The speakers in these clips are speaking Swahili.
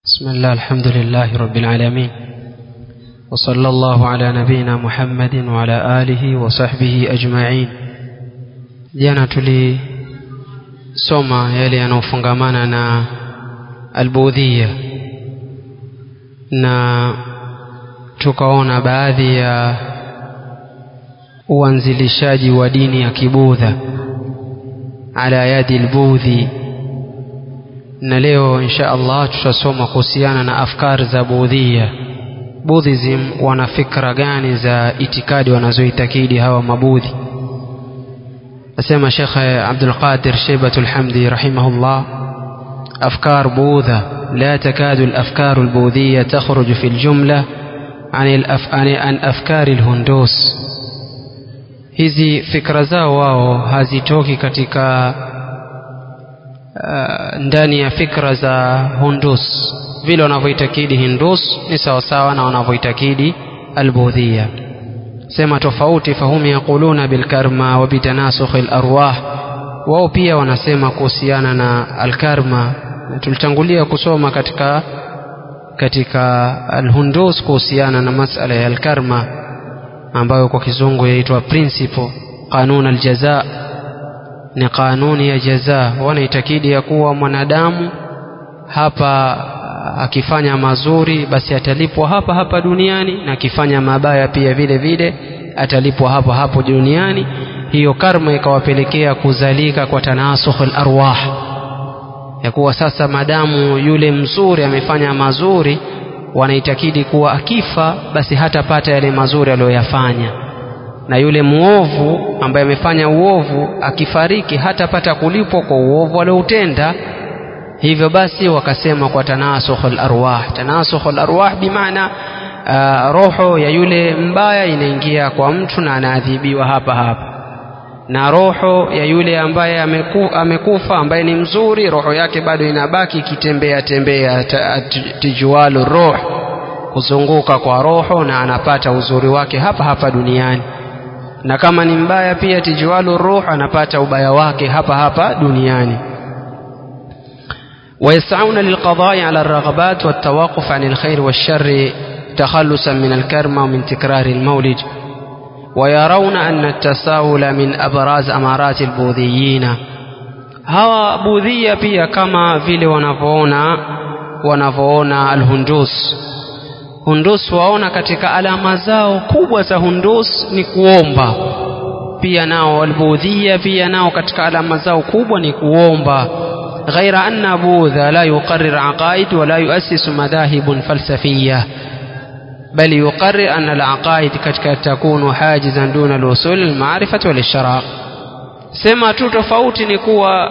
بسم الله الحمد لله رب العالمين وصلى الله على نبينا محمد وعلى آله وصحبه أجمعين jana tulisoma yale yanayofungamana na albudhia na tukaona baadhi ya uanzilishaji wa dini ya kibudha ala yadi albudhi na insha Allah tutasoma kuhusiana na afkari za budhia Buddhism wana fikra gani za itikadi wanazoitakidi hawa mabudhi asema Sheikh Abdul Qadir Shaybatul Hamdi rahimahullah أفكار بوذا لا تكاد الأفكار البوذية تخرج في الجملة عن, الأف... عن أفكار الهندوس hizi fikra zao wao hazitoki katika uh, ndani ya fikra za Hundus vile wanavyoitakidi Hindus ni sawasawa na wanavyoitakidi Albudhia sema tofauti fahum yaquluna bilkarma wa bitanasukhi alarwah wao pia wanasema kuhusiana na alkarma tulitangulia kusoma katika katika alhundus kuhusiana na masala ya alkarma ambayo kwa kizungu yaitwa principle kanun aljaza ni kanuni ya jaza wanaitakidi ya kuwa mwanadamu hapa akifanya mazuri basi atalipwa hapa hapa duniani na akifanya mabaya pia vile vile atalipwa hapo hapo duniani hiyo karma ikawapelekea kuzalika kwa tanasukh alarwah ya kuwa sasa madamu yule mzuri amefanya mazuri wanaitakidi kuwa akifa basi hatapata yale mazuri aliyoyafanya na yule muovu ambaye amefanya uovu akifariki hatapata kulipwa kwa uovu alioutenda hivyo basi wakasema kwa tanasukh alarwah tanasukh alarwah bimaana uh, roho ya yule mbaya inaingia kwa mtu na anaadhibiwa hapa hapa na roho ya yule ambaye ameku, amekufa ambaye ni mzuri roho yake bado inabaki ikitembea tembea tijualu roh kuzunguka kwa roho na anapata uzuri wake hapa hapa duniani na kama ni mbaya pia tijualu ruh anapata ubaya wake hapa hapa duniani ويسعون للقضاء على الرغبات والتوقف عن الخير والشر تخلصا من الكرم ومن تكرار المولد ويرون أن التساؤل من أبراز أمارات البوذيين hawa budhia pia kama vile wanavyoona wanavyoona alhundus hundus waona katika alama zao kubwa za hundus ni kuomba pia nao albudhia pia nao katika alama zao kubwa ni kuomba غير أن بوذا لا يقرر عقائد ولا يؤسس مذاهب فلسفية بل يقرر أن العقائد قد تكون حاجزا دون الوصول للمعرفة والاشتراك sema tu tofauti ni kuwa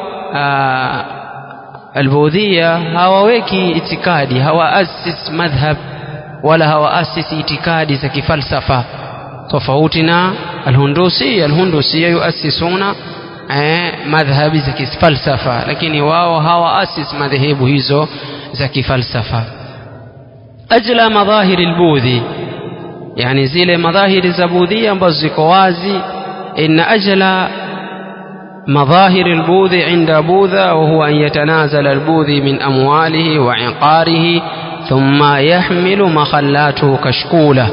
albudhia hawaweki itikadi hawaasis madhhab wala hawaasis itikadi za kifalsafa tofauti na alhundusia alhundusia yuasisuna eh, madhhabi za kifalsafa lakini wao hawaasis madhehebu hizo za kifalsafa ajla madhahiri albudhi yani zile madhahiri za budhia ambazo ziko wazi inna ajla مظاهر البوذ عند بوذا وهو أن يتنازل البوذي من أمواله وعقاره ثم يحمل مخلاته كشكولة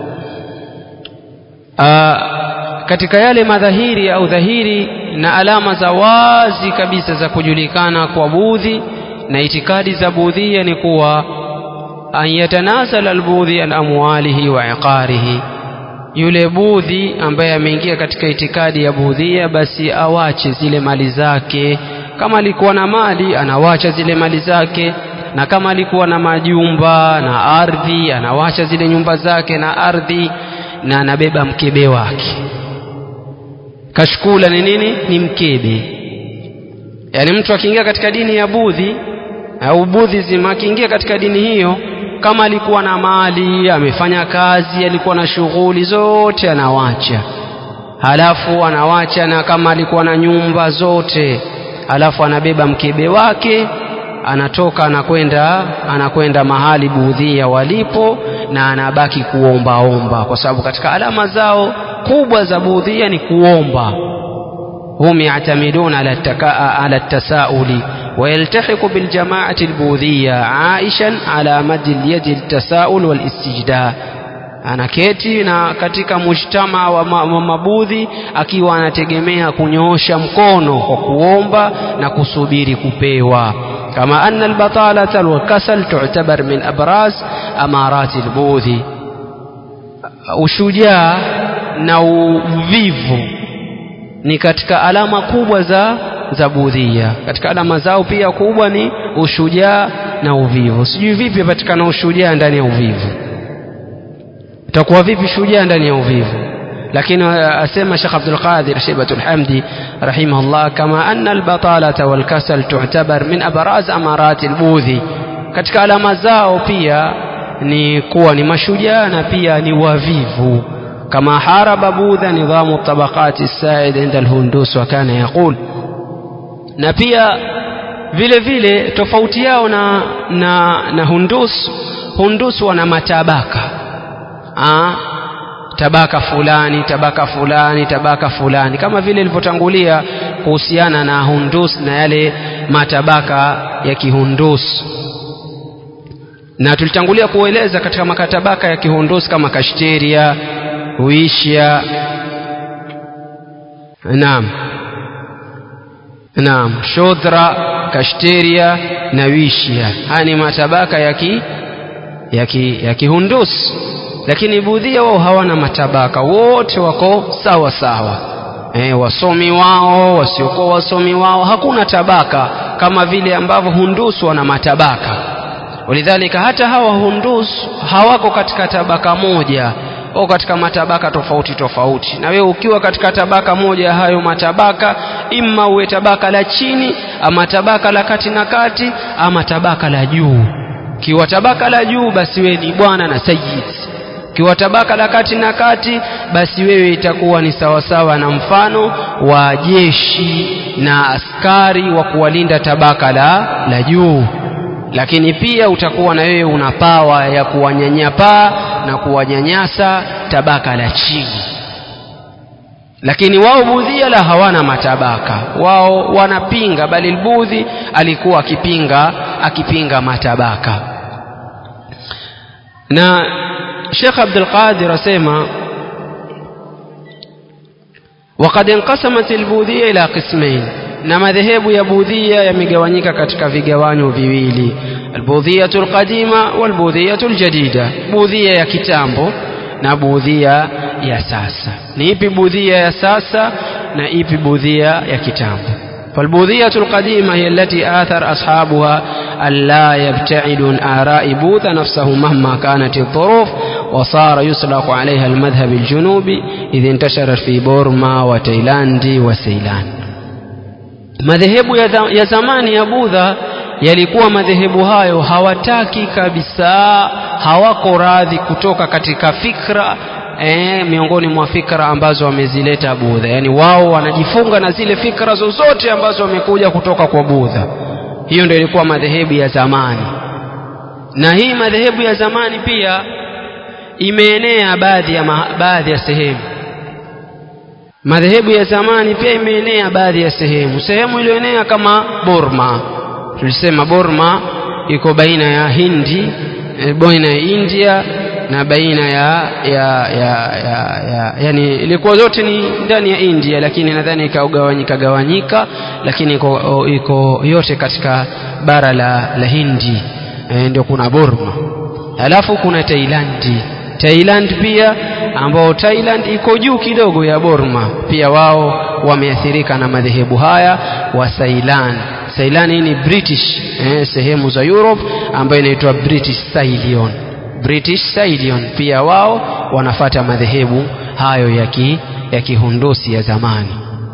آه katika yale madhahiri au dhahiri na alama za wazi kabisa za kujulikana kwa budhi na itikadi za budhia ni kuwa an yatanazala albudhi an amwalihi wa iqarihi yule budhi ambaye ameingia katika itikadi ya budhia basi awache zile mali zake kama alikuwa na mali anawacha zile mali zake na kama alikuwa na majumba na ardhi anawacha zile nyumba zake na ardhi na anabeba mkebe wake kashkula ni nini ni mkebe yaani mtu akiingia katika dini ya budhi au budhism akiingia katika dini hiyo kama alikuwa na mali amefanya kazi alikuwa na shughuli zote anawacha halafu anawacha na kama alikuwa na nyumba zote halafu anabeba mkebe wake anatoka anakwenda anakwenda mahali budhia walipo na anabaki kuombaomba kwa sababu katika alama zao kubwa za budhia ni kuomba hum yatamiduna ala, ala tasauli ويلتحق بالجماعة البوذية عائشا على مد اليد التساؤل والاستجداء anaketi na katika mujtama wa mabudhi akiwa anategemea kunyoosha mkono kwa kuomba na kusubiri kupewa kama anna albatalata walkasal tu'tabar min abraz amarati albudhi ushujaa na uvivu ni katika alama kubwa za za budhia katika alama zao pia kubwa ni ushujaa na uvivu sijui vipi patikana ushujaa ndani ya uvivu utakuwa vipi shujaa ndani ya uvivu lakini asema Sheikh Abdul Qadir Shaybatul Hamdi rahimahullah kama anna albatalata walkasal tu'tabar min abraz amarati albudhi katika alama zao pia ni kuwa ni mashujaa na pia ni wavivu kama haraba budha nidhamu tabaqati said inda alhundus wa kana yaqul na pia vile vile tofauti yao na na, na hundus hundus wana matabaka Aa, tabaka fulani tabaka fulani tabaka fulani kama vile ilivyotangulia kuhusiana na hundus na yale matabaka ya kihundus na tulitangulia kueleza katika makatabaka ya kihundus kama kashteria huishia naam naam shodra kashteria na wishia haya ni matabaka ya ki ya ki ya kihundus lakini budhia wao hawana matabaka wote wako sawa sawa e, wasomi wao wasiokuwa wasomi wao hakuna tabaka kama vile ambavyo hundus wana matabaka walidhalika hata hawa hundus hawako katika tabaka moja au katika matabaka tofauti tofauti na wewe ukiwa katika tabaka moja ya hayo matabaka imma uwe tabaka la chini ama tabaka la kati na kati ama tabaka la juu kiwa tabaka la juu basi wewe ni bwana na sayyid kiwa tabaka la kati na kati basi wewe itakuwa ni sawasawa na mfano wa jeshi na askari wa kuwalinda tabaka la, la juu lakini pia utakuwa na wewe una pawa ya kuwanyanyapaa na kuwanyanyasa tabaka la chini lakini wao budhia la hawana matabaka wao wanapinga bali albudhi alikuwa akipinga akipinga matabaka na Sheikh Abdul Qadir asema وقد انقسمت البوذية إلى قسمين na madhehebu ya budhia yamegawanyika katika vigawanyo viwili albudhiyatu alqadima walbudhiyatu aljadida budhia ya kitambo na budhia ya sasa ni ipi budhia ya sasa na ipi budhia ya kitambo فالبوذية القديمة هي التي آثر أصحابها ألا يبتعد عن آراء بوذ نفسه مهما كانت الظروف وصار يطلق عليها المذهب الجنوبي إذ انتشرت في بورما وتايلاند وسيلان madhehebu ya, ya zamani ya budha yalikuwa madhehebu hayo hawataki kabisa hawako radhi kutoka katika fikra eh, miongoni mwa fikra ambazo wamezileta budha yaani wao wanajifunga na zile fikra zozote ambazo wamekuja kutoka kwa budha hiyo ndio ilikuwa madhehebu ya zamani na hii madhehebu ya zamani pia imeenea baadhi ya, ma, baadhi ya sehemu madhehebu ya zamani pia imeenea baadhi ya sehemu sehemu iliyoenea kama Burma tulisema Burma iko baina ya Hindi baina ya India na baina ya ya ya, ya, ya yani ilikuwa zote ni ndani ya India lakini nadhani ikagawanyika gawanyika lakini iko, iko yote katika bara la, la Hindi e, ndio kuna Burma alafu kuna Tailandi Thailand pia ambao Thailand iko juu kidogo ya Burma pia wao wameathirika na madhehebu haya wa Ceylan Ceylan ni British eh, sehemu za Europe ambayo inaitwa British Ceylon British Ceylon pia wao wanafata madhehebu hayo ya ki, ya kihundusi ya zamani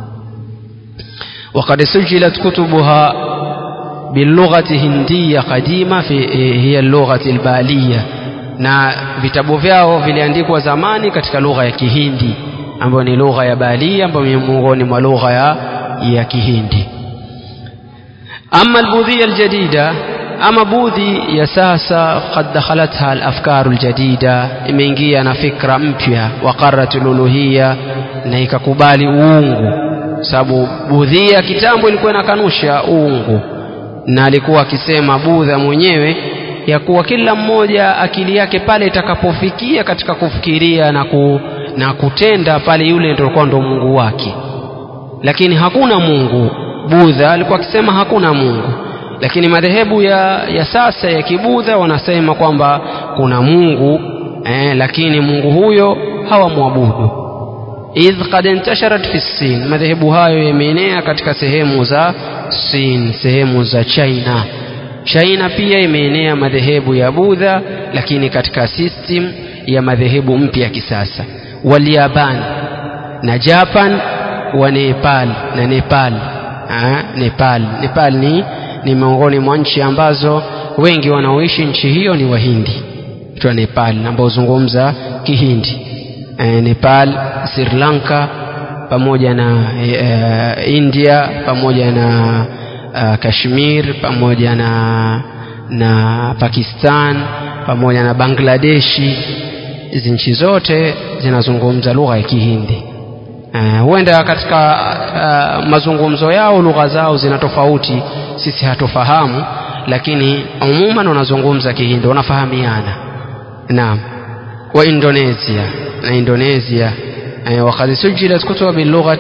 وقد سجلت كتبها باللغة هندية قديمة في هي اللغة البالية na vitabu vyao viliandikwa zamani katika lugha ya Kihindi ambayo ni lugha ya Balia ambayo ni miongoni mwa lugha ya, ya Kihindi. Ama albudhia aljadida, ama budhi ya sasa, qad dakhalatha alafkaru aljadida, imeingia na fikra mpya, waqarrat aluluhiyya, na ikakubali uungu, sababu budhia kitambo ilikuwa inakanusha uungu na alikuwa akisema budha mwenyewe ya kuwa kila mmoja akili yake pale itakapofikia katika kufikiria na, ku, na kutenda pale yule ndio ndo mungu wake lakini hakuna mungu budha alikuwa akisema hakuna mungu lakini madhehebu ya, ya sasa ya kibudha wanasema kwamba kuna mungu eh, lakini mungu huyo hawamwabudu idh qad intasharat fi sin madhehebu hayo yameenea katika sehemu za sin sehemu za china china pia imeenea madhehebu ya budha lakini katika system ya madhehebu mpya ya kisasa walyaban na japan wa nepal na nepal ha? nepal nepal ni, ni miongoni mwa nchi ambazo wengi wanaoishi nchi hiyo ni wahindi wa nepal ambao huzungumza kihindi e, nepal sri lanka pamoja na e, india pamoja na uh, kashmir pamoja na na pakistan pamoja na bangladeshi hizi nchi zote zinazungumza lugha ya kihindi uh, huenda katika uh, mazungumzo yao lugha zao zina tofauti sisi hatufahamu lakini umuman wanazungumza kihindi wanafahamiana naam wa indonesia na indonesia وقد سجلت كتب باللغة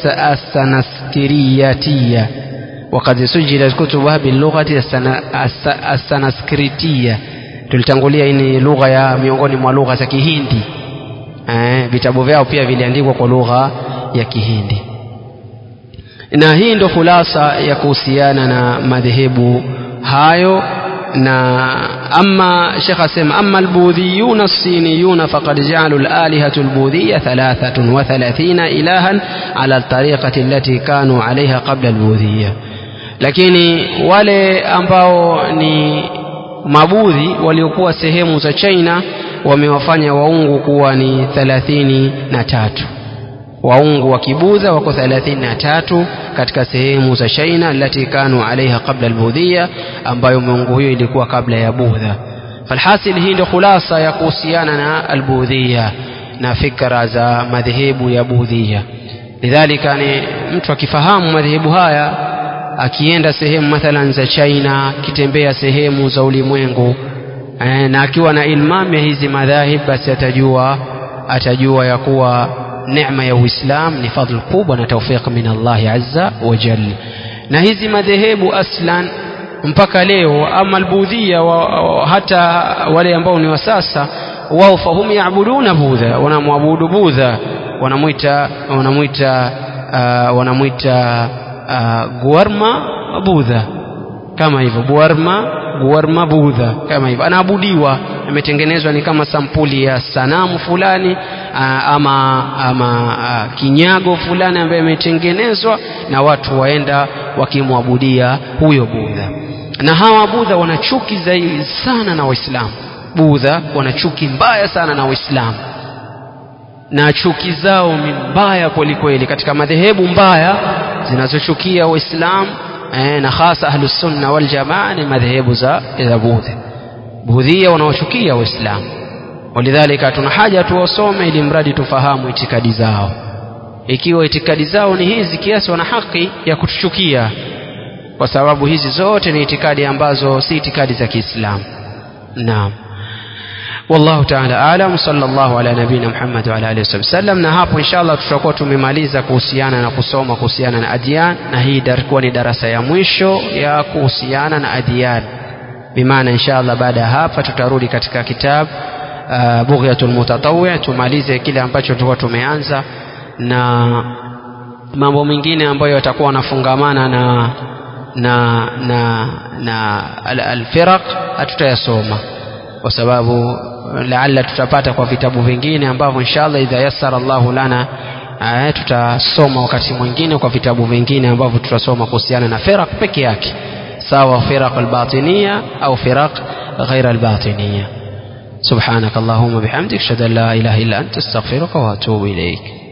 السنسكرياتية وقد سجلت كتبها باللغة السنسكريتية tulitangulia hii ni lugha ya miongoni mwa lugha za kihindi eh, vitabu vyao pia viliandikwa kwa lugha ya kihindi na hii ndo khulasa ya kuhusiana na madhehebu hayo na ama shekh asema ama albudhiyuna alsiniyuna faqad jaalu lalihatu albudhiya thalathatun wa thalathina ilahan ala altariqati allati kanu alaiha qabla albudhiya lakini wale ambao ni mabudhi waliokuwa sehemu za china wamewafanya waungu kuwa ni thelathini na tatu waungu wa kibudha wako thelathini na tatu katika sehemu za china alati kanu alaiha qabla albudhia ambayo miungu hiyo ilikuwa kabla ya budha falhasil hii ndio khulasa ya kuhusiana na albudhia na fikra za madhehebu ya budhia lidhalika ni mtu akifahamu madhehebu haya akienda sehemu mathalan za china akitembea sehemu za ulimwengu e, na akiwa na ilmam ya hizi madhahib basi atajua atajua ya kuwa neema ya uislam ni fadhl kubwa na taufiq min allahi azza wa jal na hizi madhehebu aslan mpaka leo ama albudhia wa, wa, hata wale ambao ni wa sasa wao fahum yaabuduna budha wanamwabudu budha wanamwita wanamwita uh, wanamwita uh, guarma budha kama hivyo buarma guarma budha kama hivyo anaabudiwa ametengenezwa ni kama sampuli ya sanamu fulani uh, ama, ama uh, kinyago fulani ambaye ametengenezwa na watu waenda wakimwabudia huyo budha na hawa budha wana chuki zaidi sana na waislamu budha wana chuki mbaya sana na waislamu na chuki zao ni mbaya kwelikweli katika madhehebu mbaya zinazochukia waislamu eh, na hasa ahlusunna waljamaa ni madhehebu za za budha budhia wanaochukia waislamu walidhalika tuna haja tuwasome ili mradi tufahamu itikadi zao ikiwa itikadi zao ni hizi kiasi wana haki ya kutuchukia kwa sababu hizi zote ni itikadi ambazo si itikadi za kiislamu naam والله تعالى أعلم صلى الله على نبينا محمد وعلى آله وصحبه وسلم na hapo inshallah tutakuwa tumemaliza kuhusiana na kusoma kuhusiana na adyan na hii itakuwa ni darasa ya mwisho ya kuhusiana na adyan bimaana inshallah baada ya hapa tutarudi katika kitabu uh, bughyatul mutatawwi tumalize kile ambacho tulikuwa tumeanza na mambo mengine ambayo yatakuwa yanafungamana na na na na alfiraq hatutayasoma kwa sababu laalla tutapata kwa vitabu vingine ambavyo inshallah idha yassara Allahu lana aya, tutasoma wakati mwingine kwa vitabu vingine ambavyo tutasoma kuhusiana na firaq peke yake sawa firaq albatiniya au firaq ghaira albatiniya سبحانك اللهم وبحمدك اشهد ان لا اله الا انت استغفرك واتوب اليك